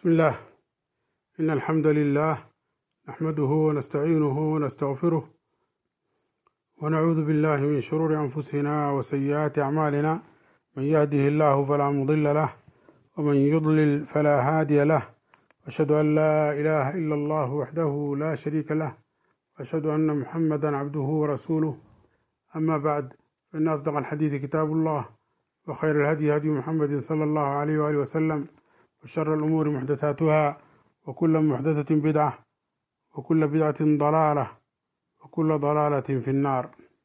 بسم الله إن الحمد لله نحمده ونستعينه ونستغفره ونعوذ بالله من شرور أنفسنا وسيئات أعمالنا من يهده الله فلا مضل له ومن يضلل فلا هادي له أشهد أن لا إله إلا الله وحده لا شريك له وأشهد أن محمدا عبده ورسوله أما بعد فإن أصدق الحديث كتاب الله وخير الهدي هدي محمد صلى الله عليه وآله وسلم وشر الأمور محدثاتها وكل محدثة بدعة وكل بدعة ضلالة وكل ضلالة في النار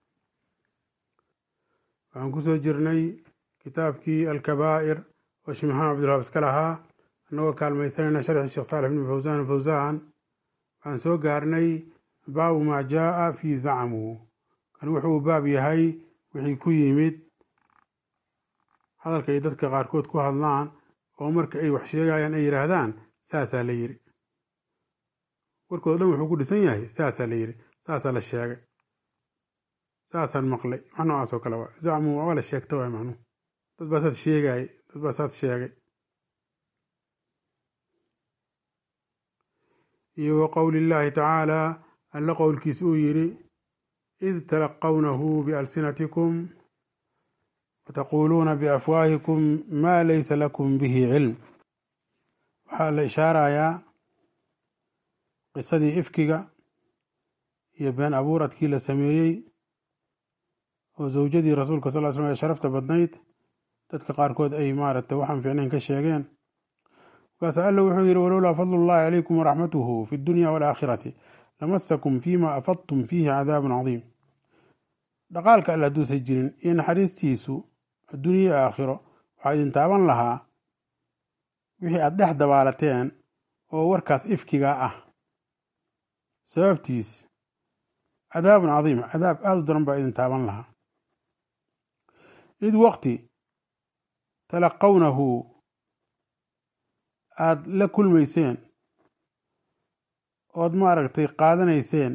waxaan kusoo jirnay kitaabkii alkabaa'ir oo sheekh maxamed cabdilwahaab iska lahaa annagoo kaalmaysanayna sharxi sheekh saalix ibn fawsaan fawsaan waxaan soo gaarnay baabu maa jaa'a fii zacmu kan wuxuu baab yahay wixii ku yimid hadalka ay dadka qaarkood ku hadlaan oo marka ay wax sheegayaan ay yidhaahdaan saasaa la yidhi warkooda dhan wuxuu ku dhisan yahay saasaa la yidhi saasaa la sheegay saasaan maqlay wax noocaas oo kale waa zacmu waa la sheegta waay macnuhu dad baa saas sheegayay dad baa saas sheegay iyo wa qowli illaahi tacaalaa alla qowlkiis uu yidhi id talaqawnahu bialsinatikum wataquuluuna biafwaahikum maa laysa lakum bihi cilm waxaa la ishaarayaa qisadii ifkiga iyo been abuuradkii la sameeyey oo zawjadii rasuulka sal l slam ee sharafta badnayd dadka qaarkood ay maaragtay waxaan fiicnayn ka sheegeen markaas alla wuxuu yidhi walowlaa fadlu llahi calaykum waraxmatuhu fi dunya walaakhirati lamasakum fima afadtum fiihi cadaabun cadiim dhaqaalka alle hadduusan jirin iyo naxariistiisu adduuniya aakhiro waxaa idin taaban lahaa wixii aad dhex dabaalateen oo warkaas ifkiga ah sababtiis cadaabun cadiim cadaab aada u daran baa idin taaban lahaa id waqti talaqawnahu aada la kulmayseen ood maaragtay qaadanayseen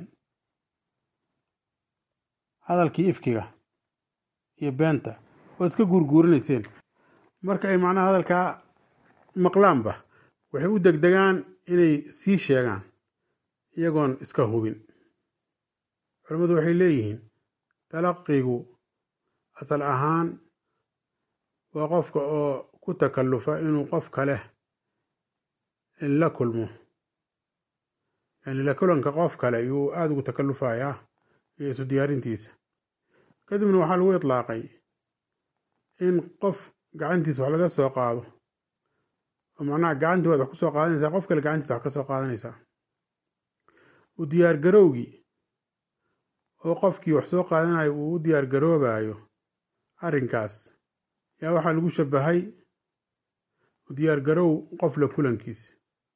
hadalkii ifkiga iyo beenta oo iska guurguurinayseen marka ay macnaha hadalkaa maqlaanba waxay u degdegaan inay sii sheegaan iyagoon iska hubin culimmadu waxay leeyihiin talaqigu asal ahaan waa qofka oo ku takallufa inuu qof kale la kulmo yani la kulanka qof kale yuu aada ugu takallufayaa iyo isu diyaarintiisa kadibna waxaa lagu itlaaqay in qof gacantiisa wax laga soo qaado oo macnaha gacantii waad wax ku soo qaadanaysaa qof kale gacantiisa wax ka soo qaadanaysaa u diyaar garowgii oo qofkii wax soo qaadanayo uu u diyaar garoobayo arrinkaas yaa waxaa lagu shabahay u diyaar garow qof la kulankiisa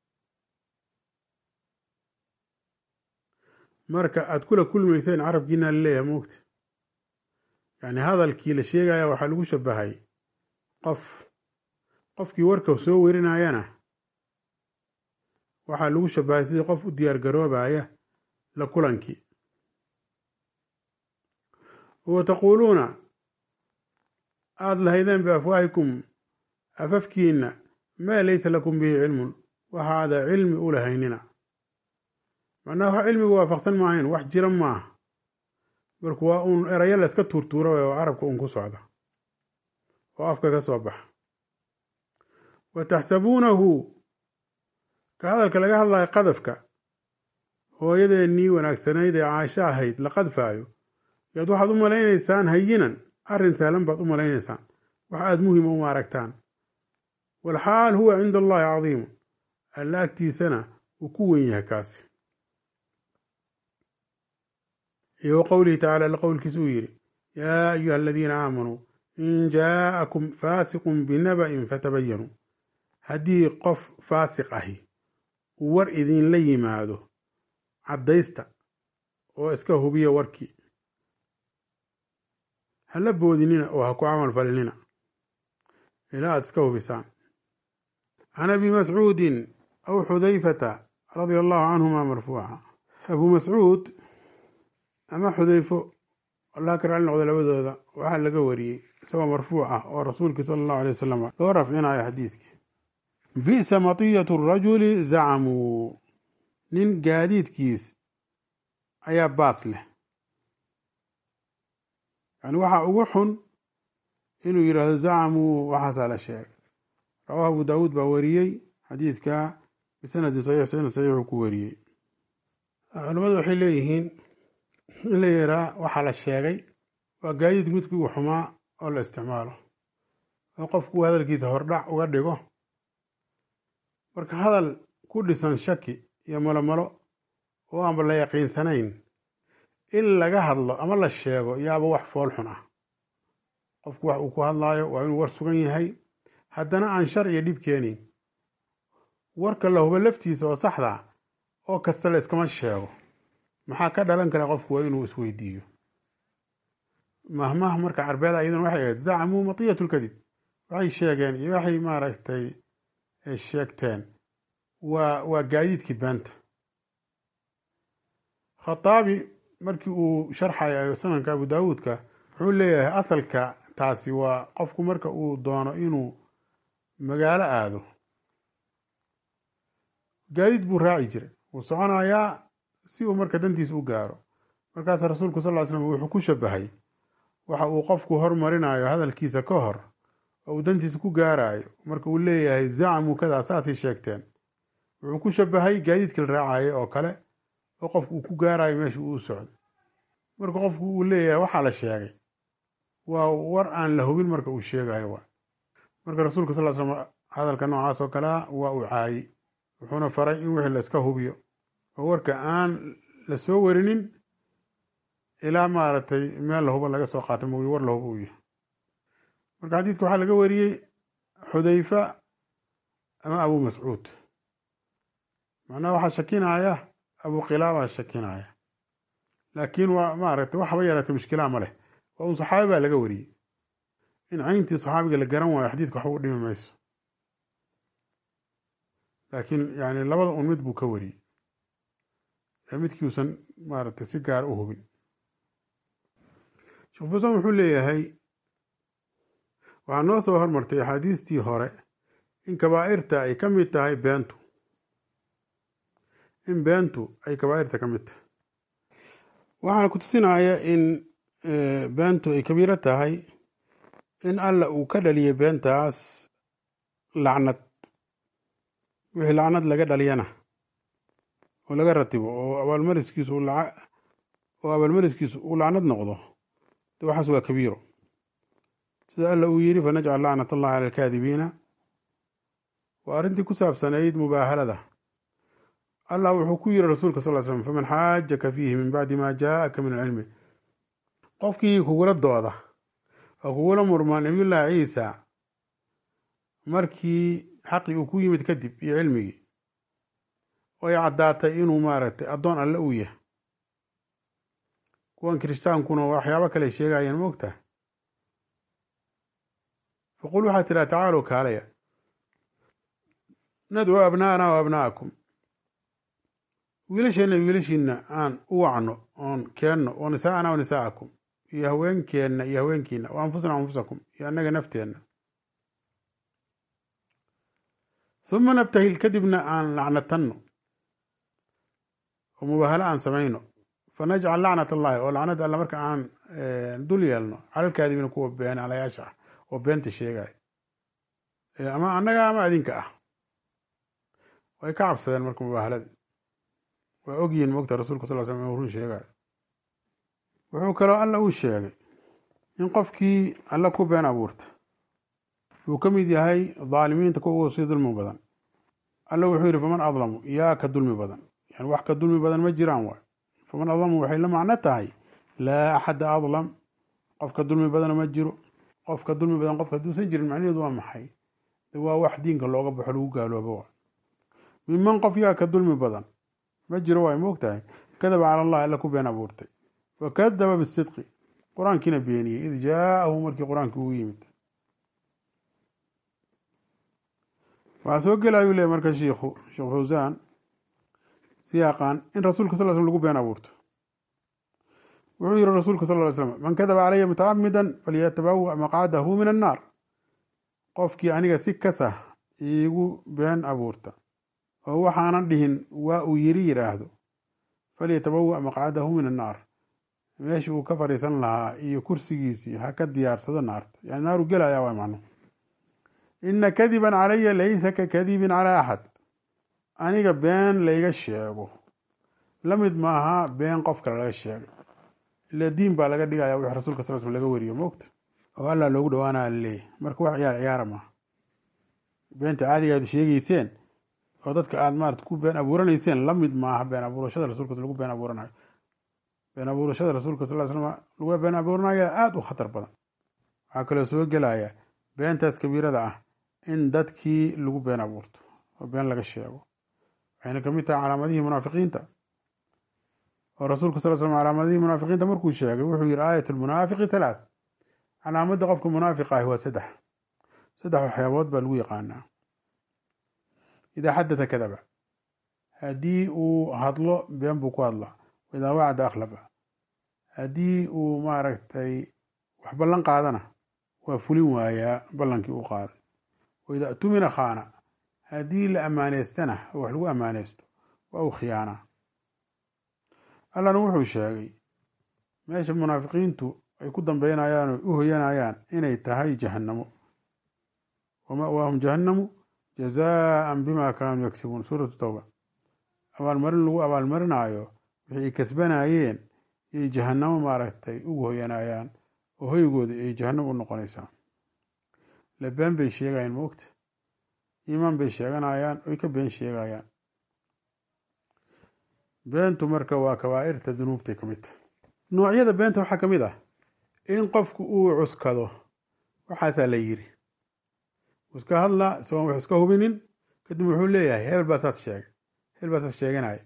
marka aada kula kulmayseen carabkiina laleeyahay moogta yacni hadalkii la sheegaya waxaa lagu shabahay qof qofkii warka soo werinayana waxaa lagu shabahay sidii qof u diyaar garoobaya la kulankii wa taquuluuna aada lahaydeen biafwaahikum afafkiina maa laysa lakum bihi cilmun waxaada cilmi u lahaynina macnaha wax cilmiga waafaqsan maahayn wax jira maaha marka waa uun erayo la iska tuurtuura way oo carabka uun ku socda oo afka ka soo baxa wa taxsabuunahu ka hadalka laga hadlayo qadafka hooyadeennii wanaagsanayd ee caasho ahayd la qadfaayo yaad waxaad u malaynaysaan hayinan arrin sahlan baad u malaynaysaan wax aada muhima uma aragtaan walxaal huwa cinda allahi cadiimu alla agtiisana uu ku wen yahay kaasi iyo wa qowlihi tacala alla qowlkiisa uu yidhi yaa ayuha aladiina aamanuu in jaa'akum faasiqun binaba'in fatabayanuu haddii qof faasiq ahi uu war idinla yimaado caddaysta oo iska hubiya warkii hala boodinina oo ha ku camal falinina ilaa aad iska hubisaan can abi mascuudin aw xudayfata radia allahu canhuma marfuuca abuu mascuud ama xudayfo allah ka raali noqdo labadooda waxaa laga wariyey isagoo marfuuc ah oo rasuulkii sala allahu alay wasalam loo rafcinayo xadiidkii bi'sa matiyatu rajuli zacamuu nin gaadiidkiis ayaa baas leh yani waxaa ugu xun inuu yidhaahdo zacamuu waxaasaa la sheegay rawahu abu daawuud baa wariyey xadiidka bisanadin saxiix sanad saxiixuu ku wariyey culimmadu waxay leeyihiin in la yiraa waxaa la sheegay waa gaadiid midkii u xumaa oo la isticmaalo oo qofku hadalkiisa hordhac uga dhigo marka hadal ku dhisan shaki iyo malomalo oo aanba la yaqiinsanayn in laga hadlo ama la sheego yaaba wax fool xun ah qofku wax uu ku hadlaayo waa inuu war sugan yahay haddana aan shar iyo dhib keenayn warka la hubo laftiisa oo saxda oo kasta la iskama sheego maxaa ka dhalan kara qofku waa inuu isweydiiyo mahmah marka carbeeda iyaduna waxay ahayd zacmuu matiyat lkadib waxay sheegeen iyo waxay maaragtay sheegteen waa waa gaadiidkii beenta khataabi markii uu sharxayo sananka abu daawuudka wuxuu leeyahay asalka taasi waa qofku marka uu doono inuu magaalo aado gaadiid buu raaci jiray wuu soconayaa si uu marka dantiisa u gaaro markaas rasuulku sal ly slam wuxuu ku shabahay waxa uu qofku hormarinayo hadalkiisa ka hor oo uu dantiisa ku gaarayo marka uu leeyahay zacmuu kadaa saasay sheegteen wuxuu ku shabahay gaadiidkii la raacayo oo kale oo qofku uu ku gaarayo meesha uu u socdo marka qofku uu leeyahay waxaa la sheegay waa war aan la hubin marka uu sheegayo wa marka rasuulka sal slam hadalka noocaas oo kalea waa uu caayey wuxuuna faray in wixii la iska hubiyo oo warka aan la soo warinin ilaa maaragtay meel lahuba laga soo qaatay mogi war lahuba uu yahay marka xadiidka waxaa laga wariyey xudayfa ama abu mascuud macnaha waxaa shakinaya abu qilaabaa shakinaya laakiin waa maaragtay waxba yaraatay mushkilaa ma leh waa un saxaabi baa laga wariyey in cayntii saxaabiga la garan waayo xadiidka waxba u dhimi mayso laakiin yani labada un mid buu ka wariyey ee midkiiusan maaragtay si gaar u hubin sheekh fusan wuxuu leeyahay waxaa noo soo hormartay axaadiistii hore in kabaa'irta ay ka mid tahay beentu in beentu ay kabaa'irta ka mid tahay waxaana ku tusinaya in beentu ay kabiiro tahay in alla uu ka dhaliyay beentaas lacnad wixii lacnad laga dhaliyana oo laga ratibo oo abaalmariskiisu oo abaalmariskiisu uu lacnad noqdo de waxaas waa kabiiro sida alla uu yidhi fanajcal lacnat allahi cala alkaadibiina waa arrintii ku saabsanayd mubaahalada allah wuxuu ku yiri rasuulka sal slam faman xaajaka fiihi min bacdi ma jaa'aka min alcilmi qofkii kugula dooda oo kugula murmaa nabiyullaahi ciisa markii xaqii uu ku yimid kadib iyo cilmigii oo ay caddaatay inuu maaragtay addoon alle uu yahay kuwan kiristaankuna waxyaabo kale sheegayaan ma ogtahay faqul waxaad tidhaha tacaalow kaalaya nadcuu abnaa'ana wa abnaa'akum wiilasheenna wiilashiina aan u wacno oon keenno oo nisaa'ana wa nisaa'akum iyo haweenkeenna iyo haweenkiina wa anfusana anfusakum iyo annaga nafteenna uma nabtahil kadibna aan lacnatanno oo mubaahalo aan samayno fanajcal lacnat allahi oo lacnad alla marka aan dul yeelno calalkaadibiina kuwa been alayaasha ah oo beenta sheegaya ama annaga ama adinka ah way ka cabsadeen marka mubaahalada waa ogyihin mogta rasuulka sal slam inuu run sheegayo wuxuu kaloo alla uu sheegay in qofkii alla ku been abuurta uu ka mid yahay dhaalimiinta kuwa sii dulmi badan alla wuxuu yidhi faman adlamu yaa ka dulmi badan yani wax ka dulmi badan ma jiraan waay faman adlamu waxay la macno tahay laa axada adlam qofka dulmi badana ma jiro qofka dulmi badan qofka hadduusan jirin macnaheedu waa maxay de waa wax diinka looga baxo lagu gaaloobo waay minman qof yaa ka dulmi badan ma jiro waay ma ogtahay kadaba cala allah alla ku been abuurtay wakadaba bisidqi qur-aankiina beeniyey id jaa'ahu markii qur-aankii ugu yimid waxaa soo gelayuu leey marka shiikhu sheekh fawsaan siyaaqan in rasuulka sal slm lagu been abuurto wuxuu yihi rasuulka sal ly slam man kadaba calaya mutacamidan falyatabawa maqcadahu min annaar qofkii aniga si kasah iigu been abuurta oo waxaanan dhihin waa uu yiri yidhaahdo falyatabawa maqcadahu min annaar meeshii uu ka fadhiisan lahaa iyo kursigiisii ha ka diyaarsado naarta yani naaru gelaya waa macno ina kadiban calaya laysa ka kadibin calaa axad aniga been layga sheego la mid maaha been qof kale laga sheegay ila diin baa laga dhigaya wix rasulka sal sl laga wariyo moogta oo allah loogu dhawaanaya laleeyahy marka wax ciyaar ciyaara maaha beenta caadiga aad sheegeyseen oo dadka aad maarata ku been abuuranayseen la mid maaha been abuurashada rasuulka lagu been abuuranayo been abuurashada rasuulka sal slam lagu been abuuranayo aada u khatar badan waxaa kaloo soo gelaya beentaas kabiirada ah in dadkii lagu been abuurto oo been laga sheego waxayna kamid tahay calaamadihii munaafiqiinta oo rasuulka sal slam calaamadihii munaafiqiinta markuu sheegay wuxuu yihi aayat lmunaafiqi talaath calaamadda qofka munaafiqa ahi waa saddex saddex waxyaabood baa lagu yaqaanaa idaa xadata kadaba haddii uu hadlo been buu ku hadlaa idaa wacda akhlafa haddii uu maaragtay wax ballan qaadana waa fulin waayaa ballankii uu qaaday waidaa tumina khaana haddii la amaaneystana oo wax lagu ammaaneysto waa uu khiyaanaa allana wuxuu sheegay meesha munaafiqiintu ay ku dambeynayaan oo u hoyanayaan inay tahay jahannamo wama'waahum jahannamu jazaan bima kaanuu yagsibuun suuratu towba abaalmarin lagu abaalmarinaayo wixii ay kasbanayeen yay jahannamo maaragtay ugu hoyanayaan oo hoygooda ay jahannam u noqonaysaa la been bay sheegayaan moogta iimaan bay sheeganayaan oy ka been sheegayaan beentu marka waa kabaa'irta dunuubtay ka mid tahay noocyada beenta waxaa ka mid ah in qofku uu cuskado waxaasaa la yiri iska hadla isagoon wax iska hubinin kadib wuxuu leeyahay hebel baa saas sheegay hebel baa saas sheeganaya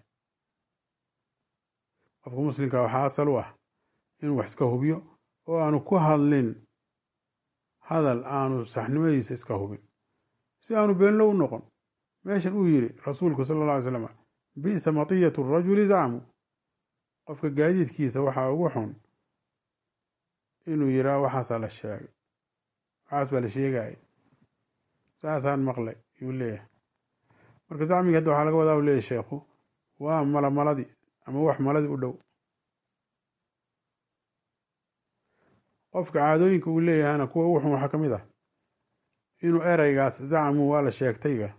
qofka muslimka waxaa asal u ah inuu wax iska hubiyo oo aanu ku hadlin hadal aanu saxnimadiisa iska hubin si aanu beenlow u noqon meeshan uu yiri rasuulku sala alla alay slam bi'sa matiyatu rajuli zacmu qofka gaadiidkiisa waxaa ugu xun inuu yiraa waxaasaa la sheegay waxaas baa la sheegaya saasaan maqlay yuu leeyahay marka zacmigi hadda waxaa laga wadaa u leeyahy sheekhu waa mala maladii ama wax maladii u dhow qofka caadooyinka uu leeyahayna kuwa ugu xun waxaa ka mid ah inuu ereygaas zacmu waa la sheegtayga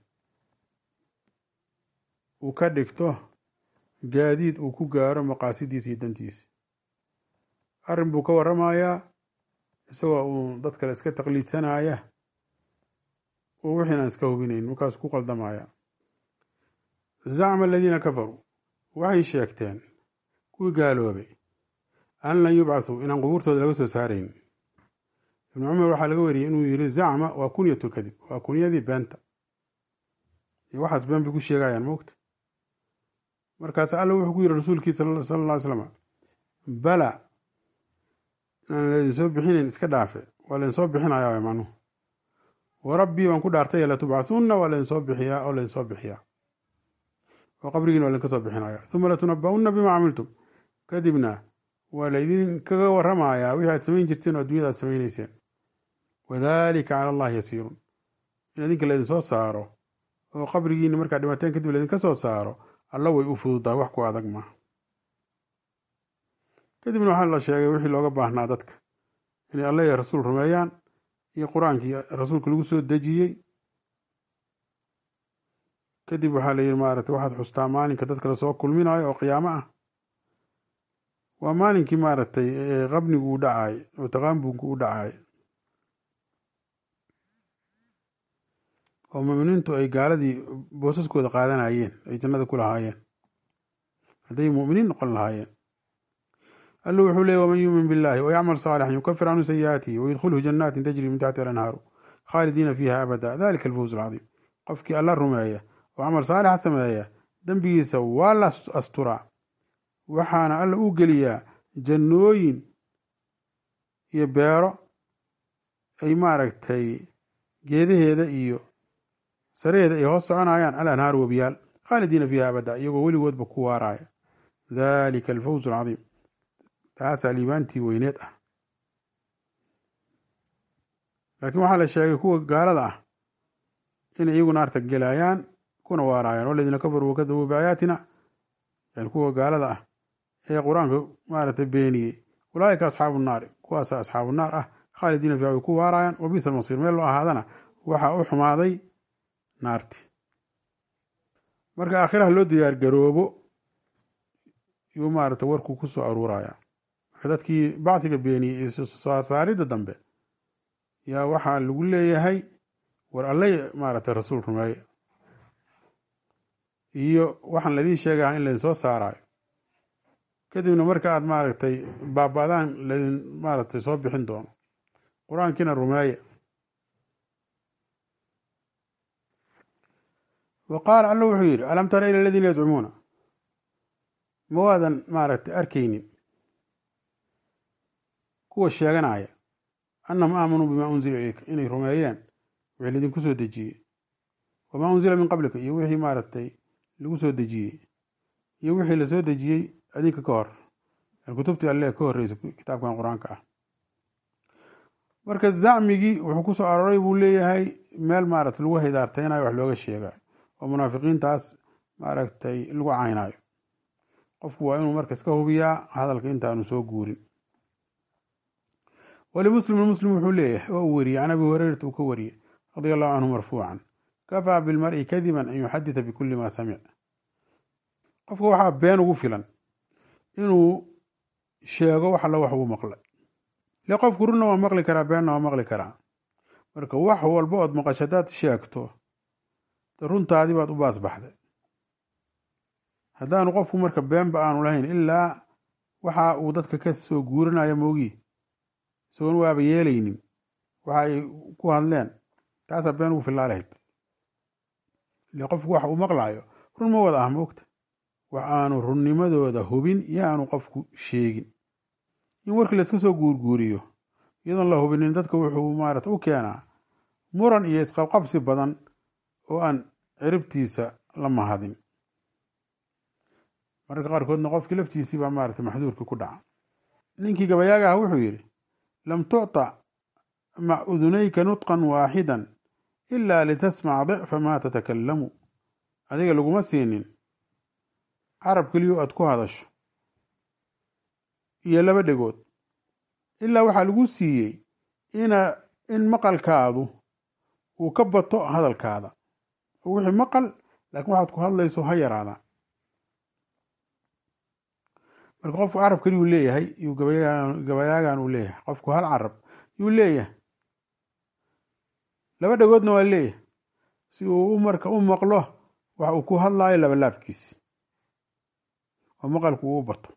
uu ka dhigto gaadiid uu ku gaaro maqaasidiisa iyo dantiisa arrin buu ka waramayaa isagoo uu dad kale iska taqliidsanaya oo wixiin aan iska hubinayn markaas ku qaldamaya zacma aladiina kafaruu waxay sheegteen kuwii gaaloobay an lan yubcathuu inaan qubuurtooda laga soo saarayn ibnu cumar waxaa laga wariyey inuu yiri zacma waa kunyatu kadib waa kunyadii beenta iyo waxaas been bay ku sheegayaan moogta markaas alla wuxuu ku yiri rasuulkiisa sala alla ly slam bala inaan laydin soo bixinayn iska dhaafe waa laydin soo bixinayaa macnuhu warabbii baan ku dhaartay latubcathunna waa laydin soo bixiyaa oo laydin soo bixiyaa oo qabrigiina waa laydinka soo bixinaya uma latunaba'unna bima camiltum kadibna waa laydin kaga waramayaa wixii aad samayn jirteen oo addunyada aad samaynayseen wadalika cala allahi yasiirun in idinka laydin soo saaro oo qabrigiina markaad dhimateen kadib laydinka soo saaro alla way u fududahay wax ku adag maaha kadibna waxaa la sheegay wixii looga baahnaa dadka inay alla iyo rasuul rumeeyaan iyo qur-aankii rasuulka lagu soo dejiyey kadib waxaa la yidhi maaragtay waxaad xustaa maalinka dadka lasoo kulminayo oo qiyaamo ah waa maalinkii maaragtay qabnigu u dhacaay oo taqaambunku u dhacaay oo muminiintu ay gaaladii boosaskooda qaadanayeen ay jannada ku lahaayeen hadday muminiin noqon lahaayeen alla wuxuu leeyay waman yuumin billahi wayacmal saalixan yukafir canhu sayi'aatihi wayudkhilhu janaatin tajri min taxti alanhaaru khaalidiina fiiha abada dalika alfawz alcadiim qofkii alla rumeeya oo camal saalixa sameeya dembigiisa waa la asturaa waxaana alla u geliyaa jannooyin iyo beero ay maaragtay geedaheeda iyo saraheeda ay hoos soconayaan alanhaar webiyaal khaalidiina fiiha abada iyagoo weligoodba ku waaraaya dalika alfawz alcadiim taasaa liibaantii weyneed ah laakiin waxaa la sheegay kuwa gaalada ah inay iyagu naarta gelayaan kuna waaraayaan waladiina kafaruu wakadabuu biaayaatina yani kuwa gaalada ah ee qur-aanka maaragtay beeniyey ulaaika asxaabu naari kuwaasa asxaabu naar ah khaalidiina fiiha way ku waaraayaan wabisa almasiir meel loo ahaadana waxaa u xumaaday naarti marka aakhiraha loo diyaar garoobo yuu maaragtay warkuu ku soo aruuraya marka dadkii bacdiga beeniyey iyo saaridda dambe yaa waxaa lagu leeyahay war allay maaragtay rasuul rumeeye iyo waxaan laydin sheegaha in laydin soo saaraayo kadibna marka aad maaragtay baaba'daan laydin maaragtay soo bixin doono qur-aankiina rumeeye wa qaala alla wuxuu yidhi alam tara ila aladiina yazcumuuna ma waadan maaragtay arkaynin kuwa sheeganaya annahum aamanuu bimaa unzila ilayka inay rumeeyeen wixii laydinku soo dejiyey wamaa unzila min qablika iyo wixii maaragtay lagu soo dejiyey iyo wixii lasoo dejiyey adinka ka hor kutubtii alle ka horreysay kitaabkan qur-aanka ah marka zacmigii wuxuu ku soo aroray buu leeyahay meel maaragtay lagu haydaartaynayo wax looga sheegayo oo munaafiqiintaas maaragtay lagu caynayo qofku waa inuu marka iska hubiyaa hadalka intaanu soo guurin walimuslimin muslim wuxuu leeyahay oo uu wariyey can abi hurayrata uu ka wariyey radia allahu canhu marfuucan kafaa bilmari kadiban an yuxadita bikuli ma samic qofka waxaa been ugu filan inuu sheego wax alla wax uu maqlay le qofku runna waa maqli karaa beenna waa maqli karaa marka wax walba ood maqasho hadaad sheegto runtaadii baad u baasbaxday haddaanu qofku marka beenba aanu lahayn ilaa waxa uu dadka ka soo guurinayo moogii isagoon waaba yeelaynin waxa ay ku hadleen taasaa been ugu filaa lahayd ile qofku waxa uu maqlaayo run ma wada ah moogta wax aanu runnimadooda hubin iyo aanu qofku sheegin in warkii layska soo guurguuriyo iyadoon la hubinin dadka wuxuu maarata u keenaa muran iyo isqabqabsi badan oo aan ciribtiisa la mahadin mararka qaarkoodna qofkii laftiisii baa maarata maxduurkii ku dhaca ninkii gabayaaga ah wuxuu yidhi lam tucطa mac udunayka nutqan waaxidan ila litasmac dicfa maa tatakalamu adiga laguma siinin carab keliyo aad ku hadasho iyo laba dhegood ilaa waxaa lagu siiyey ina in maqalkaadu uu ka bato hadalkaada wixii maqal laakiin waxaad ku hadlayso ha yaraada marka qofku carab keliyuu leeyahay yuu gabayaagan uu leeyahay qofku hal carab yuu leeyahay laba dhegoodna waa leeyahay si uu marka u maqlo wax uu ku hadlaayo labalaabkiisi oo maqalku uu u bato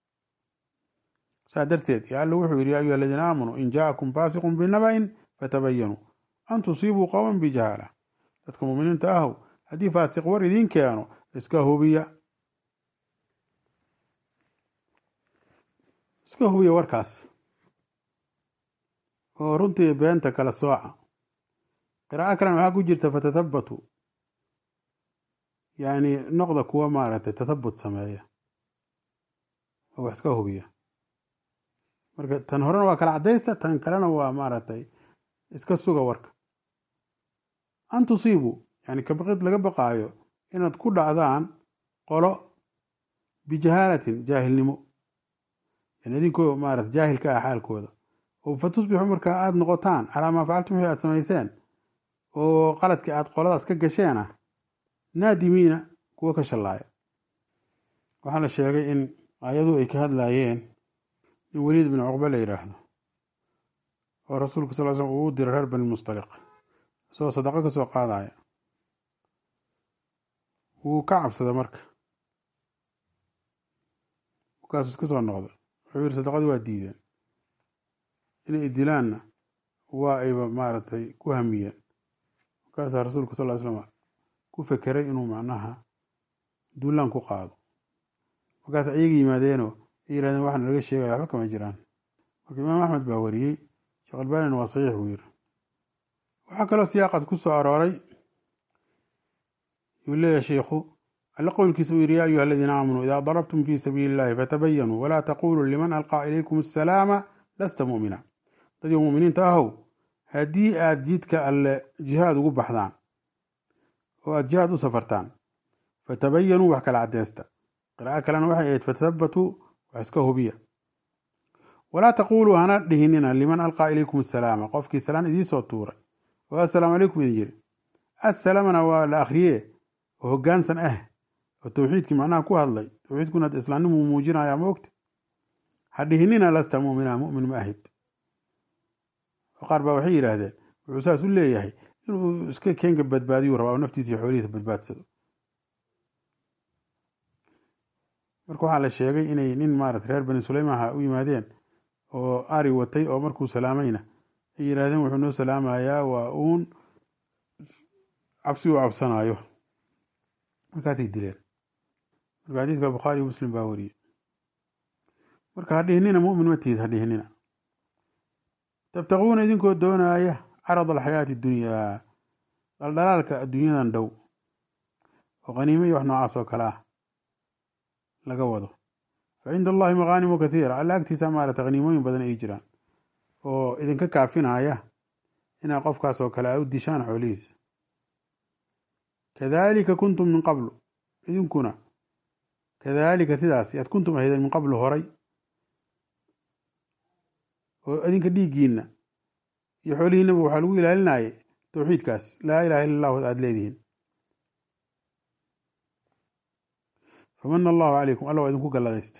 saa darteed yo alla wuxuu yidhi ya ayuha aladiina aamanuu in jaakum faasiqun binaba'in fatabayanuu an tusiibuu qowman bijahaala dadka muuminiinta ahow haddii faasiq war idiin keeno iska hubiya iska hubiya warkaas oo runtii beenta kala sooca qiraa'o kalena waxaa ku jirta fatathabatu yacni noqda kuwa maaragtay tathabut sameeya oo wax iska hubiya marka tan horena waa kala caddaysta tan kalena waa maaragtay iska suga warka an tusiibuu yani kabaqid laga baqaayo inaad ku dhacdaan qolo bijahaalatin jaahilnimo yani idinkoo maarata jaahilka ah xaalkooda oo fa tusbixu markaa aada noqotaan calaa maa facaltum wixii aad samayseen oo qaladkii aad qoladaas ka gasheen ah naadimiina kuwa ka shallaaya waxaa la sheegay in ayadu ay ka hadlaayeen in weliid bin cuqbe la yidhaahdo oo rasuulku sal l slam uu u diray reer bani mustaliq isagoo sadaqo ka soo qaadaya wuu ka cabsada marka markaasuu iska soo noqday wuxuu yidhi sadaqadii waa diideen inay dilaanna waa ayba maaragtay ku hamiyeen markaasaa rasuulku sal ly slam ku fekeray inuu macnaha duulaan ku qaado markaas ayaga yimaadeenoo ay yihahdeen waxaana laga sheegaya waxba kama jiraan marka imaam axmed baa wariyey sheekh albanina waa saxiix buu yiri waxaa kaloo siyaaqaas ku soo arooray yuu leeyahay sheikhu alle qowlkiisa uu yidhi ya ayuha aladiina aamanuu idaa darabtum fii sabiili illahi fatabayanuu walaa taquluu liman alqaa ilaykum asalaama lasta mu'mina dadii muminiinta ahow haddii aad jidka alle jihaad ugu baxdaan oo aada jihaad u safartaan fatabayanuu wax kala cadeysta qiraa'o kalena waxay ahayd fathabatuu wax iska hubiya walaa taquuluu hana dhihinina liman alqaa ilaykum asalaama qofkii salaan idiinsoo tuuray oo assalaamu calaykum idin yiri assalaamana waa la akhriye oo hoggaansan ah oo towxiidkii macnaha ku hadlay towxiidkuna islaamnimu muujinaya ma ogta ha dhihinina lasta mu'mina mu'min ma ahid qaar baa waxay yidhaahdeen wuxuu saas u leeyahay inuu iska keenka badbaadiyuu rabaa oo naftiisa iyo xoolihiisa badbaadsado marka waxaa la sheegay inay nin maarata reer bani suleymaha u yimaadeen oo ari watay oo markuu salaamayna ay yidhahdeen wuxuu noo salaamayaa waa uun cabsi uu cabsanaayo markaasay dileen marka xadiidka bukhaari iyo muslim baa wariyey marka ha dhihinina mu'min ma tihid ha dhihinina tabtaquuna idinkoo doonaaya carad alxayaati dunyaa dhaldhalaalka adduunyadan dhow oo qaniimo iyo wax noocaas oo kale ah laga wado fa cinda allahi maqaanimu kathiira alla agtiisa maarata qaniimooyin badan ay jiraan oo idinka kaafinaya inaa qofkaas oo kale a u dishaan xoolihiisa kadalika kuntum min qablu idinkuna kadalika sidaas yaad kuntum ahaydeen min qablu horay oo idinka dhiiggiina iyo xoolihiinaba waxaa lagu ilaalinayay towxiidkaas laa ilaha illa allahu aada leedihiin famana allahu calaykum alla waa idinku galladaysta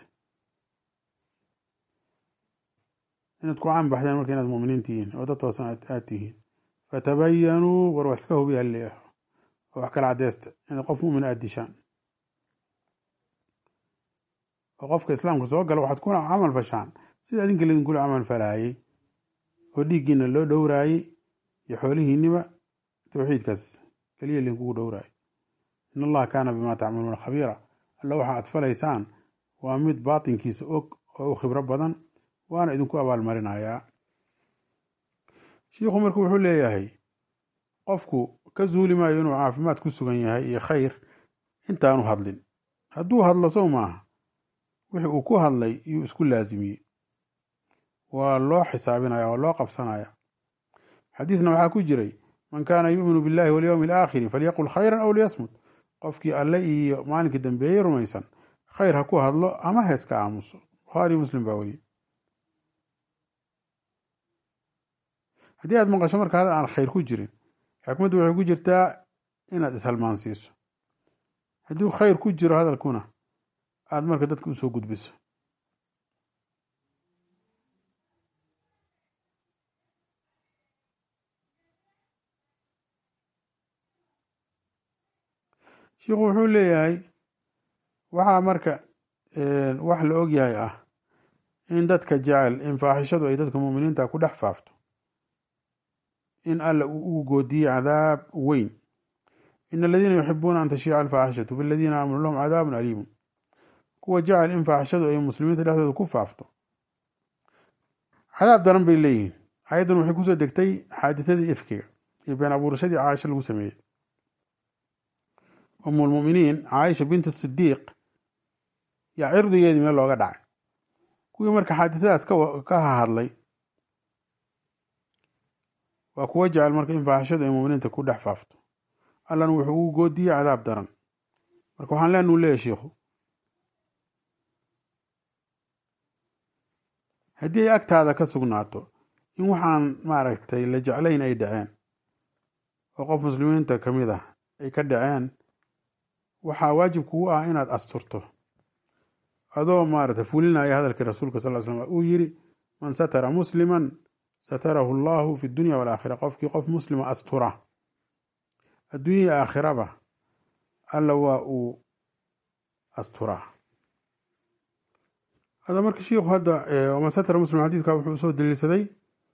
inaad ku caan baxdeen marka inaad mu'miniin tihiin oo dad toosan aad tihiin fatabayanuu war wax iska hubiya halleeyaho oo wax kala cadeysta inaad qof mu'min aada dishaan oo qofka islaamka soo gala waxaad kuna camal fashaan sida adinka laidinkula camal falaayey oo dhiiggiina loo dhowraayey iyo xoolihiiniba towxiidkaas keliya lainkugu dhowraayay in allaha kaana bimaa tacmaluuna khabiira alla waxa aad falaysaan waa mid baatinkiisa og oo u khibro badan waana idinku abaalmarinayaa shiikhu marka wuxuu leeyahay qofku ka zuuli maayo inuu caafimaad ku sugan yahay iyo khayr intaanu hadlin hadduu hadlo sow maaha wixii uu ku hadlay iyuu isku laasimiyey waa loo xisaabinaya waa loo qabsanaya xadiidna waxaa ku jiray man kaana yu'minu billahi walyowmi alaakhiri falyaqul khayran aw liyasmut qofkii alle iyo maalinkii dambeeyey rumaysan khayr ha ku hadlo ama heeska aamuso bukhaari muslim baa weriye haddii aad maqasho marka hadal aan khayr ku jirin xikmaddu waxay ku jirtaa inaad ishalmaansiiso hadduu khayr ku jiro hadalkuna aada marka dadka usoo gudbiso shiikhu wuxuu leeyahay waxaa marka wax la og yahay ah in dadka jecel in faaxishadu ay dadka muuminiinta ku dhex faafto in alla uu ugu goodiye cadaab weyn in aladiina yuxibuuna an tashiica alfaaxishatu fi ladiina aamanuu lahum cadaabun aliimun kuwa jecel in faaxishadu ay muslimiinta dhexdooda ku faafto cadaab daran bay leeyihiin ayaddan waxay kusoo degtay xaaditadii ifkiga iyo been abuurashadii caaisha lagu sameeyey umulmuminiin caaisha binti sidiiq yaa cirdigeedii meel looga dhacay kuwii marka xaaditadaas ka hahadlay waa kuwa jecel marka in faaxishadu ay muminiinta ku dhex faafto allana wuxuu ugu goodiyey cadaab daran marka waxaan leenuu leeyahy shiikhu haddii ay agtaada ka sugnaato in waxaan maaragtay la jeclayn ay dhaceen oo qof muslimiinta ka mid ah ay ka dhaceen waxaa waajib kugu ah inaad asturto adoo maaragtay fulinaya hadalkii rasuulka sal slam uu yiri man satara musliman satarahu allahu fi dunya walaakhira qofkii qof muslima astura adduunya aakhiraba alla waa uu asturaa hada marka shiikhu hadda man satara muslim xadiidka wuxuu usoo daliilsaday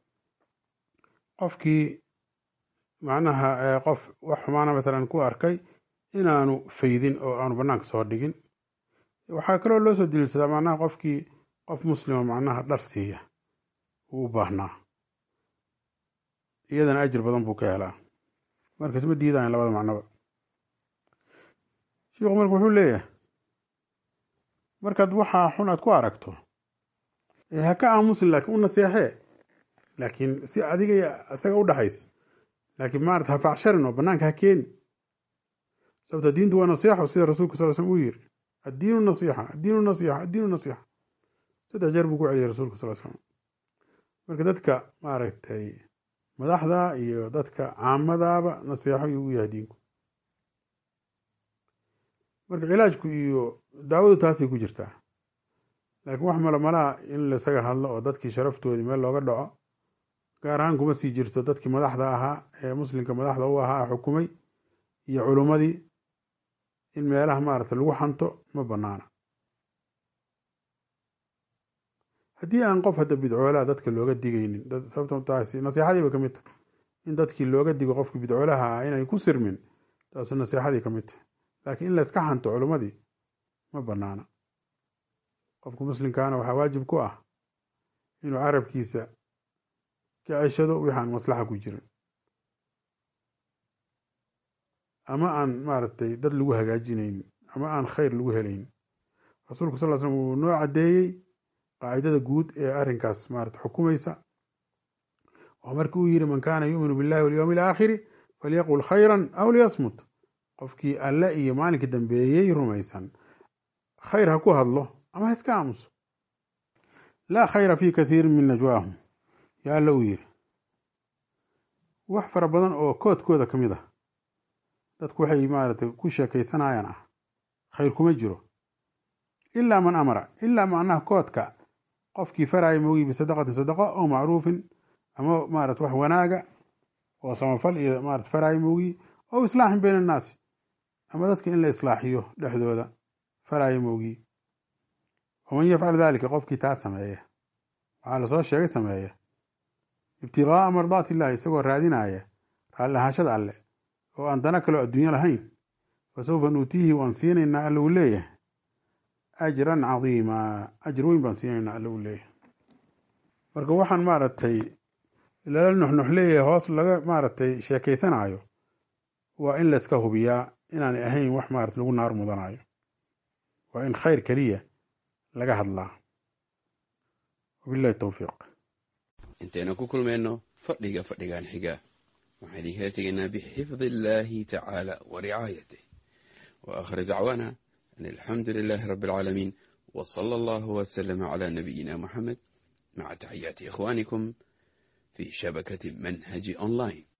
qofkii macnaha qof wax xumaana matalan ku arkay inaanu faydin oo aanu banaanka soo dhigin waxaa kaloo loo soo daliilsadaa macnaha qofkii qof muslima macnaha dhar siiya uu u baahnaa iyadana ajir badan buu ka helaa marka isma diidayan labada macnoba shiikhu marka wuxuu leeyahay markaad waxaa xun aad ku aragto ha ka aamusin laakiin u naseexee laakiin si adiga isaga u dhaxays laakiin maarata ha facsharin oo banaanka ha keeni sababta diintu waa nasiixo sida rasuulka sal slm uu yiri addiinu nasiixa addiinu nasiixa addiinu nasiixa saddex jeer buu ku celiyay rasuulka sal slm marka dadka maaragtay madaxda iyo dadka caamadaaba nasiixo ayuu u yahay diinku marka cilaajku iyo daawadu taasay ku jirtaa laakiin wax malamalaa in laisaga hadlo oo dadkii sharaftoodii meel looga dhaco gaar ahaan kuma sii jirto dadkii madaxda ahaa ee muslimka madaxda u ahaa xukumay iyo culummadii in meelaha maaragta lagu xanto ma banaana haddii aan qof hadda bidcoolaha dadka looga digaynin sababto taasi nasiixadii bay ka mid tahay in dadkii looga digo qofkii bidcoolaha ah inay ku sirmin taasu nasiixadii ka mid tahay laakiin in layska xanto culummadii ma banaana qofka muslimkaana waxaa waajib ku ah inuu carabkiisa ka ceshado wixi aan maslaxa ku jirin ama aan maaragtay dad lagu hagaajinaynin ama aan khayr lagu helaynin rasuulku sal slm wuu noo caddeeyey qaacidada guud ee arrinkaas maarata xukumaysa oo markii uu yidhi man kaana yuuminu billahi walyowmi alaakhiri falyaqul khayran aw liyasmut qofkii alle iyo maalinka dambeeyey rumaysan khayr ha ku hadlo ama ha iska aamuso laa khayra fi kathiirin min najwaahum yaa alla uu yidhi wax fara badan oo koodkooda ka mid ah dadku waxay maaragtay ku sheekaysanayaan ah khayr kuma jiro ilaa man amara ilaa macnaha koodka qofkii faraya moogi bisadaqatin sadaqa oo macruufin ama maarata wax wanaaga oo samafal iyo maarata faraya moogi ow islaaxin bayna annaasi ama dadka in la islaaxiyo dhexdooda faraya moogi waman yafcal dalika qofkii taa sameeya waxaa lasoo sheegay sameeya ibtigaaa mardaati illahi isagoo raadinaya raalli ahaashada alle oo aan dana kaloo adduunyo lahayn fa sawfa nuutiihi waan siinaynaa alla uu leeyahay ajran cadiima ajr weyn baan siinaynaa alla uu leeyahay marka waxaan maaragtay lala nuxnux leeyahay hoos laga maaragtay sheekaysanayo waa in layska hubiyaa inaanay ahayn wax maarata lagu naar mudanayo waa in khayr keliya laga hadlaa wabillahi towfiiq intaynu ku kulmayno fadhiga fadhigan xiga waxaan idinkala tegaynaa bixifdi illaahi tacaala wa ricaayatih wa aakhir dacwaana an alxamdu lilaahi rabbi alcaalamiin wa sala allahu wasalama calaa nabiyina moxamed maca taxiyaati ikhwaanikum fii shabakati manhaji online